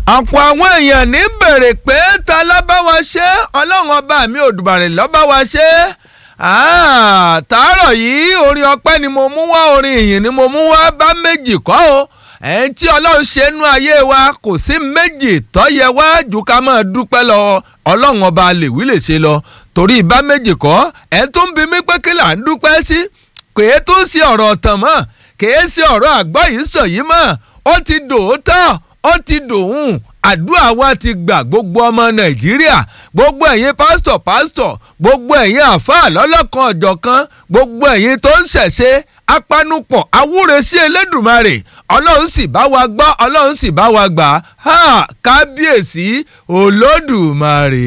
ọ̀pọ̀ àwọn èèyàn ní bèrè pé ta ló bá wa ṣe ọlọ́run ọba mi òdùbàrẹ̀ ló bá wa ṣe tàárọ̀ yìí orin ọpẹ́ ni mo mú wá orin ìyìn ni mo mú wá bá méjì kọ́ o ẹ̀ẹ́n tí ọlọ́run ṣe nú ayé wa kò sí méjì tó yẹ wá jù ká máa dúpẹ́ lọ ọlọ́run ọba lè wí lè ṣe lọ torí bá méjì kọ́ ẹ̀ tó ń bi mí pé kí là ń dúpẹ́ sí kèé tó ń ṣe ọ̀rọ̀ ọ̀tàn mọ́ kèé ṣe ọ̀rọ̀ àgbọ̀ yìí sọ yìí mọ́ ó ti dòótọ́ ó ti dòun àdúrà wa ti gbà gbogbo ọmọ nàìjíríà gbogbo ẹ̀yin pásítọ̀ pásítọ̀ gbogbo ẹ̀yin àfáà lọ́lọ́kan ọ̀jọ̀kan gbogbo ẹ̀yin tó ń ṣẹ̀ṣe apanupọ̀ awúre sí elédùmarè ọlọ́run sì bá wa gbọ́ ọlọ́run sì bá wa gbà á kábíyèsí olódùmarè.